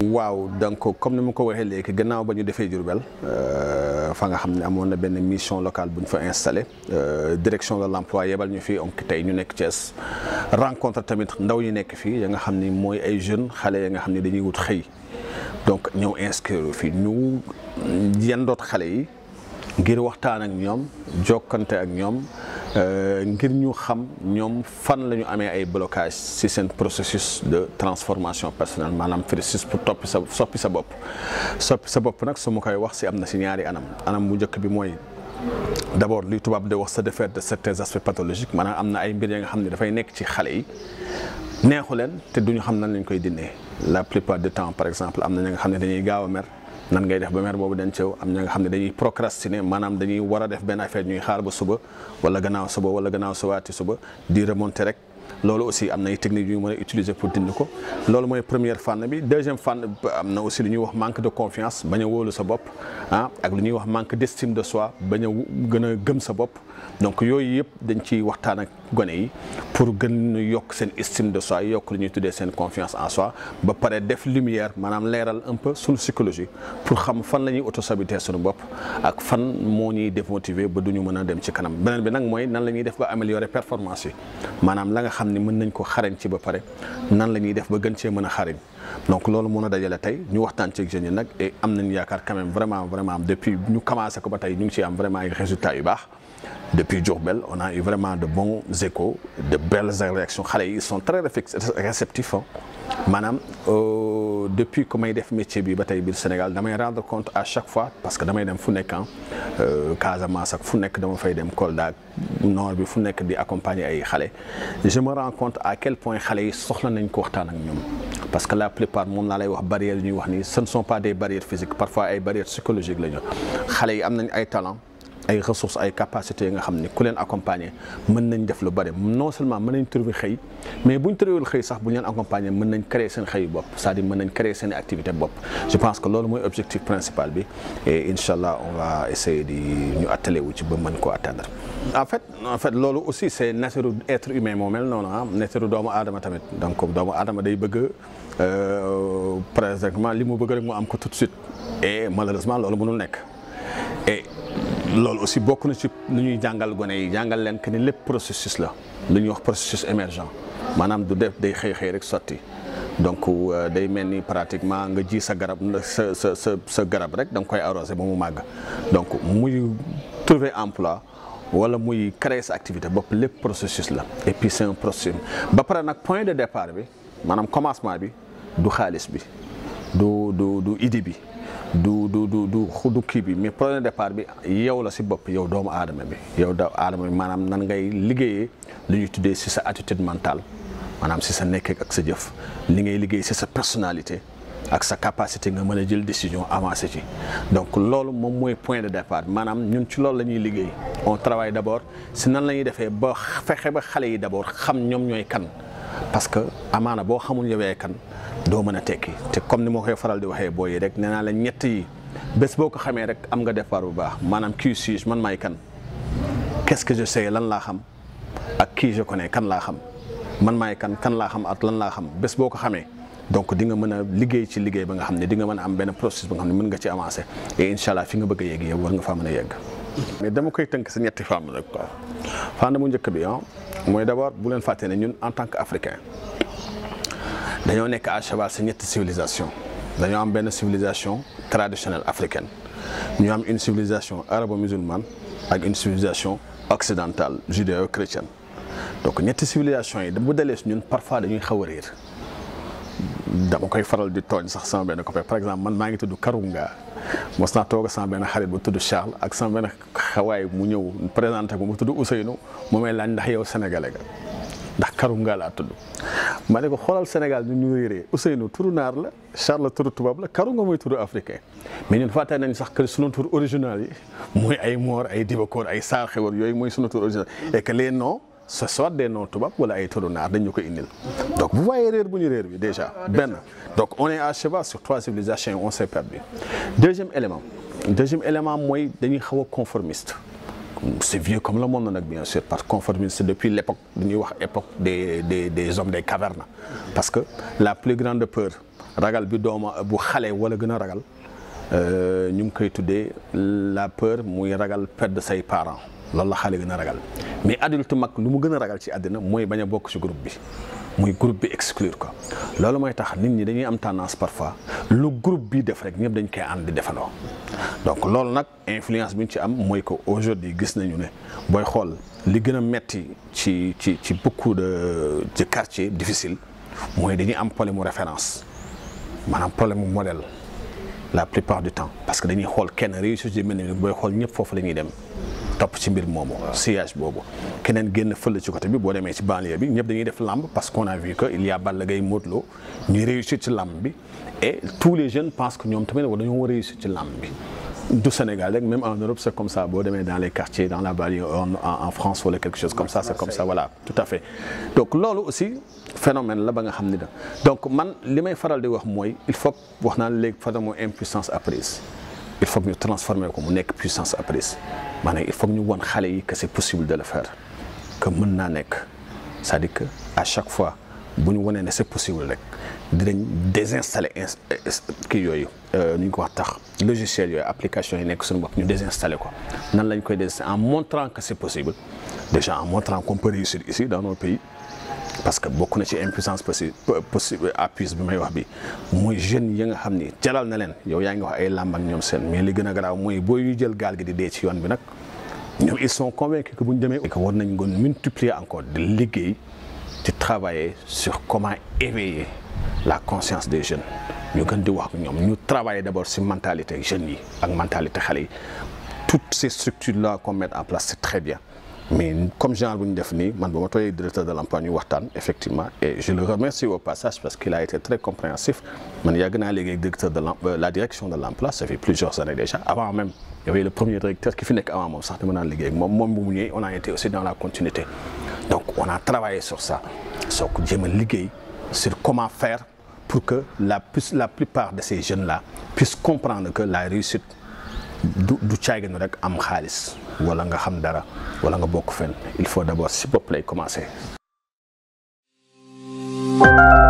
waaw donc comme ni ma ko waxee léegi gannaaw ba ñu defee Diourbel fa nga xam ne amoon na benn mission locale bu ñu fa installé direction de l'emploi yebal ñu fii onk tey ñu nekk Thiès rencontre tamit ndaw yi nekk fii ya nga xam ni mooy ay jeunes xale ya nga xam ne dañuy wut xëy donc ñëw inscrire fii ñu yendoot xale yi ngir waxtaan ak ñoom jokkante ak ñoom ngir ñu xam ñoom fan la ñu amee ay blocage ci seen processus de transformation personnelle maanaam processus pour toppi sa soppi sa bopp soppi sa bopp nag su ma koy wax ci am na ci ñaari anam anam bu njëkk bi mooy d'abord luy tubaab de wax se défaire de certains aspects pathologiques maanaam am na ay mbir ya nga xam ne dafay nekk ci xale yi neexu leen te duñu xam nan lañ koy dindee la plupart du temps par exemple am na ña nga xam ne dañuy gaaw a mer nan ngay def ba mer boobu dañ cëw am ña nga xam ne dañuy procrastiner maanaam dañuy war a def benn affaire ñuy xaar ba suba wala gannaaw suba wala gannaaw subaati suba di remonter rek loolu aussi am na ay techniques yu ñu mën a utiliser pour dindi ko loolu mooy première fànn bi deuxième fànn am na aussi lu ñuy wax manque de confiance bañ a wóolu sa bopp ah ak lu ñuy wax manque d'estime de soi bañ a gën a gëm sa bopp donc yooyu yëpp dañ ciy waxtaan ak gone yi pour gën yokk seen estime de soi yokk lu ñuy tuddee seen confiance en soi ba pare def lumière maanaam leeral un peu suñu psychologie pour xam fan la ñuy autosaboter suñu bopp ak fan moo ñuy démotiver ba du ñu mën a dem ci kanam beneen bi nag mooy nan la ñuy def ba améliorer performance yi maanaam la nga xam ni mën nañ ko xarañ ci ba pare nan la ñuy def ba gën cee mën a xarañ donc loolu mën a dajale tey ñu waxtaan ci jeunes yi nag et am nañ yaakaar quand même vraiment vraiment depuis ñu commencé ko ba tey ñu ngi ciy am vraiment ay résultats yu baax depuis Diourbel on a eu vraiment de bons échos de belles réactions xale yi ils sont très réceptifs maanaam depuis que may def métier bi ba tey biir Sénégal damay rendre compte à chaque fois parce que damay dem fu nekk Casamance ak fu nekk dama fay dem Kolda nord bi fu nekk di accompagner ay xale je me rends compte à quel point xale yi soxla nañ ko waxtaan ak ñoom parce que la plupart moom laa lay wax barrières yi ñuy wax ni ce ne sont pas des barrières physiques parfois ay barrières psychologiques la ñu xale yi am nañ ay talent ay ressources ay capacités yi nga xam ne ku leen accompagner mën nañ def lu bari non seulement mën nañ trouver xëy mais buñ trouver xëy sax bu ñu leen accompagner mën nañ créer seen xëy bopp c'est-à-dire mën nañ créer seen activité bopp je pense que loolu mooy objectif principal bi et incha allah on va essayer di ñu attelé wu ci ba mën koo atteindre. en fait en fait loolu aussi c'est nature être humain moo mel noonu ah nature doomu aadama tamit donc doomu aadama day bëgg présentement li mu bëgg rek mu am ko tout de suite et malheureusement loolu mënul nekk et. loolu aussi bokk na ci lu ñuy jàngal gone yi jàngal leen que ni lépp processus la lu ñuy wax processus émergent maanaam du def day xëy xëy rek sotti donc day mel ni pratiquement nga ji sa garab sa sa sa sa garab rek da nga koy arroser ba mu màgg donc muy trouver emploi wala muy créer sa activité bopp lépp processus la et puis c'est un processus ba pare nag point de départ bi maanaam commencement bi du xaalis bi du du du idée bi. du du du du du kii bi mais point de départ bi yow la si bopp yow doomu aadama bi yow doomu aadama bi maanaam nan ngay liggéeyee lu ñuy tuddee si sa attitude mentale maanaam si sa nekk ak sa jëf li ngay liggéey si sa personnalité ak sa capacité nga mën a jël décision avancé ci donc loolu moom mooy point de départ maanaam ñun ci loolu la ñuy liggéey on travaille d'abord si nan la ñuy defee ba fexe ba xale yi d'abord xam ñoom ñooy kan parce que amaana boo xamul yowee kan doo mën a tekki te comme ni ma koy faral di waxee booy yi rek nee naa la ñett yi bés boo ko xamee rek am nga départ bu baax maanaam qui suis-je man maay kan qu'est-ce que je sais lan laa xam ak qui je connais kan laa xam man maay kan kan laa xam ak lan laa xam bés boo ko xamee donc di nga mën a liggéey ci liggéey ba nga xam ne di nga mën a am benn processus ba nga xam ne mën nga ci avancer et incha allah fi nga bëgg a yegg yow war nga faa mën a yegg. mais dama koy tënk si ñetti fànn rek quoi fànn bu njëkk bi ah mooy d'abord bu leen fàtte ne ñun en tant que africain. dañoo nekk à cheval ci ñetti civilisation dañoo am benn civilisation traditionnelle africaine ñu am une civilisation arabo-musulmane ak une civilisation occidentale judéo-chrétienne donc ñetti civilisation yi bu dalee si ñun parfois dañuy xaw a réer dama koy faral di tooñ sax sama benn copain par exemple man maa ngi tudd Karunga mos naa toog sama benn xarit bu tudd Charles ak sama benn xawaay mu ñëw présenté ko mu tudd Ousseynou mu may laaj ndax yow sénégalais ga ndax Karunga laa tudd ma ne ko xoolal Sénégal ñu ñu réeree Ousseynou turu naar la Charles turu tubaab la Karunga mooy turu africain mais ñun fàtte nañ sax que sunu tur original yi mooy ay Moor ay Dibakor ay Saar Xewar yooyu mooy sunu tur original et que les noms ce soit des noms tubaab wala ay turu naar dañ ñu ko indil donc vous voyez réer bu ñu réer bi déjà benn donc on est à cheval sur trois civilisations on s'est perdu deuxième élément deuxième élément mooy dañuy xaw a conformiste c'est vieux comme le monde nag bien sûr parce que conformisme c'est depuis l'époque dañuy wax époque des des des hommes des cavernes parce que la plus grande peur ragal bi dooma bu xale wala gën a ragal ñu ngi koy tuddee la peur muy ragal perdre say parents loolu la xale gën a ragal mais adulte mag lu mu gën a ragal ci àddina mooy bañ a bokk ci groupe bi muy groupe bi exclure ko loolu mooy tax nit ñi dañuy am tendance parfois lu groupe bi def rek ñëpp dañ koy ànd di defandoo donc loolu nag influence bi ñu ci am mooy que aujourd'hui gis nañu ne booy xool li gën a metti ci ci ci beaucoup de ci quartier difficile mooy dañuy am problème mu référence maanaam problème mu modèle la plupart du temps parce que dañuy xool kenn réussite yi mel ni booy xool ñëpp foofu la ñuy dem topp ci mbir moomu sillage boobu keneen génn fële ci côté bi boo demee ci banlieue bi ñëpp dañuy def lamb parce qu'on a vu que il y a Balla Gaye Modou Lo ñuy réussir ci lamb bi et tous les jeunes pensent que ñoom tamit war dañoo war a réussir ci lamb bi du Sénégal rek même en Europe c'est comme ça boo demee dans les quartiers dans la banlieue en, en France wala quelque chose comme ça c'est comme ça voilà tout à fait donc loolu aussi phénomène la ba nga xam ni da donc man li may faral di wax mooy il faut wax naa léegi phénomène impuissance apprise il faut que ñu transformer ko mu nekk puissance apprise maanaam il faut que ñu won xale yi que c'est possible de le faire que mën naa nekk c'est-à-dire que à chaque fois bu ñu wanee ne c'est possible rek dinañ désinstaller kii yooyu nu ñu ko wax tax logiciel yooyu application yi nekk suñu bopp ñu désinstaller ko nan lañ koy désinstaller en montrant que c'est possible déjà en montrant qu'on peut réussir ici dans nos pays parce que bokk na ci impuissance possible possible appui bi may wax bi mooy jeunes yi nga xam ni jalal na leen yow yaa ngi wax ay làmb ak ñoom seen mais li gën a garaaw mooy boo yu jël gaal gi di dee ci yoon bi nag ñoom ils sont convaincus que bu ñu demee que war nañ ngoon multiplier encore de liggéey di travailler sur comment éveiller la conscience des jeunes ñu gën di wax ak ñoom ñu travailler d'abord sur mentalité jeunes yi ak mentalité xale yi toutes ces structures là qu'on met en place c'est très bien mais comme genre bu ñu def nii man ba ma tooyee directeur de l'emploi ñu waxtaan effectivement et je le remercie au passage parce qu'il a été très compréhensif man yàgg naa léegi directeur de la direction de l'emploi ça fait plusieurs années déjà avant même il y avait le premier directeur ki fi nekk avant moom sax dama naan liggéey ak moom moom bu mu ñëwee on a été aussi dans la continuité donc on a travaillé sur ça soo ko jéem a liggéey sur comment faire pour que la plus la plupart de ces jeunes là puissent comprendre que la réussite du du caaginu rek am xaalis wala nga xam dara wala nga bokk fenn il faut d'abord si bopp lay commencer